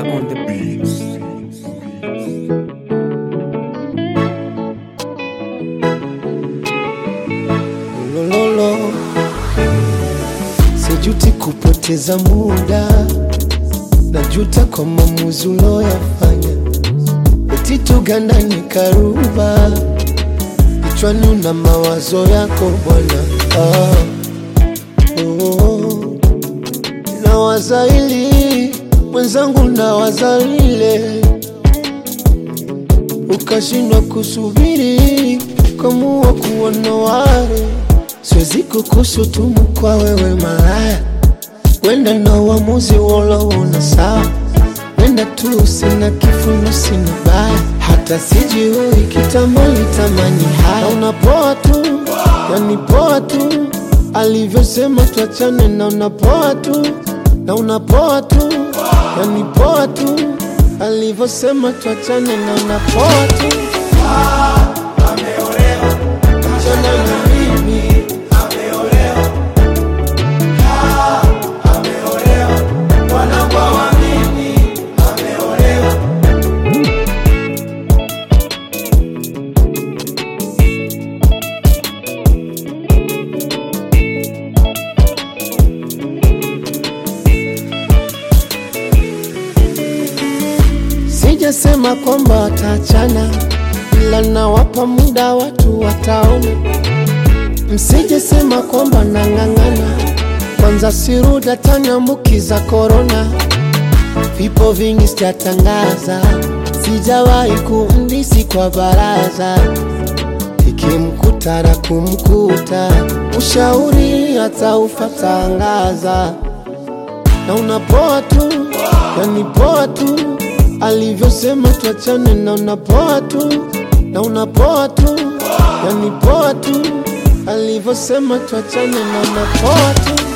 Mika on the beats. Lololo, sijuti kupoteza muda, najuta kwa maamuzi uloyafanya. Eti tuganda nikaruba, kichwani una mawazo yako bwana. Ah, oh, nawaza hili mwenzangu, nawaza lile, ukashindwa kusubiri, ukamua kuona wale Siwezi kukushutumu kwa wewe malaya, wenda na uamuzi woloona sawa, wenda tu sina kifuno, sina baya, hata sijui kitambo litamani haya. Na unapoa tu, yani poa tu, alivyosema tuachane, na unapoa tu, na unapoa tu, yani poa tu, alivyosema tuachane, na unapoa tu, achana na mimi Sijasema kwamba wataachana, ila nawapa muda watu wataona. Msijesema kwamba nang'ang'ana, kwanza siruda taniambukiza korona. Vipo vingi sijatangaza, sijawahi kumdisi kwa baraza, ikimkuta na kumkuta, ushauri hata ufatangaza na unapoa tu, yani poa tu, alivyosema tuachane, na unapoa tu, na unapoa tu, yani poa tu, alivyosema tuachane, na unapoa tu.